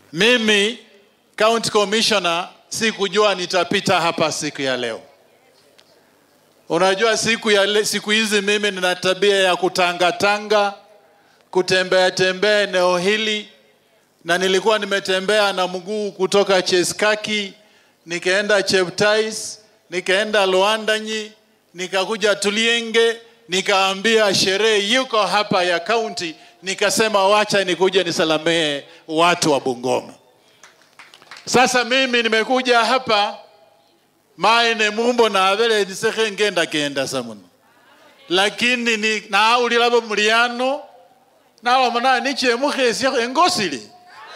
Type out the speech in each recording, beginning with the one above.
Mimi county commissioner sikujua nitapita hapa siku ya leo. Unajua siku ya le, siku hizi mimi nina tabia ya kutangatanga, kutembea tembea eneo hili, na nilikuwa nimetembea na mguu kutoka Cheskaki nikaenda Cheptais, nikaenda Luandanyi, nikakuja Tulienge, nikaambia sherehe yuko hapa ya kaunti, nikasema wacha nikuja nisalamee watu wa Bungoma. Sasa mimi nimekuja hapa maene mumbo navele ndisekhe ngenda kenda samuno lakini ni naawulilavo muliano nalomona nichemukhesya engosili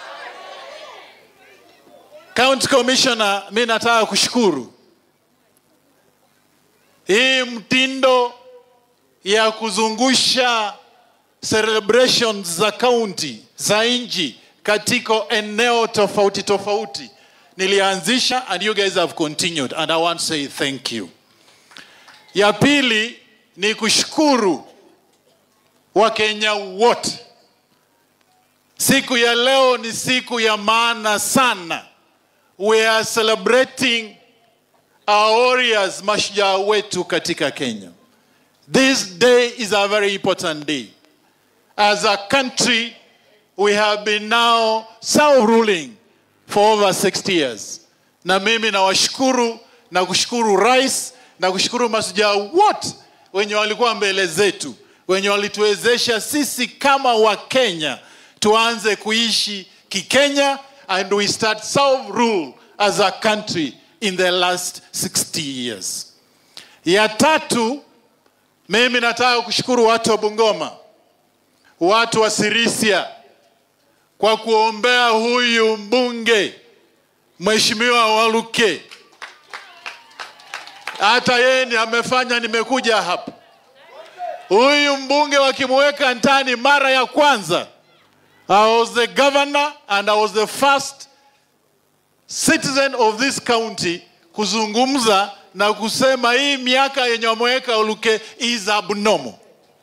county commissioner mi nataka kushukuru hii mtindo ya kuzungusha celebrations za county za nchi katika eneo tofauti tofauti nilianzisha and you guys have continued and i want to say thank you ya pili ni kushukuru wakenya wote siku ya leo ni siku ya maana sana we are celebrating our warriors mashujaa wetu katika kenya this day is a very important day as a country we have been now self-ruling for over 60 years na mimi nawashukuru na kushukuru rais na kushukuru masujaa wote wenye walikuwa mbele zetu wenye walituwezesha sisi kama wakenya tuanze kuishi kikenya and we start self rule as a country in the last 60 years ya tatu mimi nataka kushukuru watu wa bungoma watu wa sirisia kwa kuombea huyu mbunge mheshimiwa waluke hata yeye ni amefanya nimekuja hapa huyu mbunge wakimweka ndani mara ya kwanza i was the governor and i was the first citizen of this county kuzungumza na kusema hii miaka yenye wameweka uluke is abnormal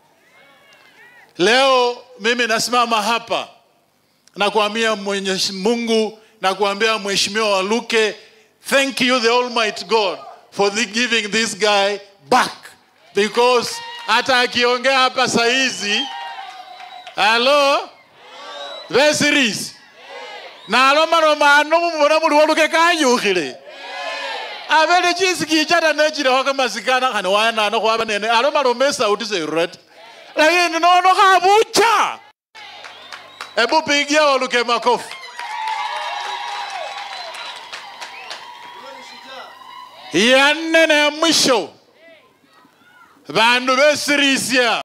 leo mimi nasimama hapa na kuambia mwenyezi mungu na kuambia mheshimiwa waluke thank you the almighty god for the giving this guy back because hata akiongea hapa sahizi halo vesiris nalomaloma ano mumona muli waluke kayukhile avele chisikichata nechilekho kamasikana khani wanano khwava nene alomaloma esauti seirurati lakini nono khavucha hebu pigia waluke makofi ya nne na ya mwisho vandu vesirisia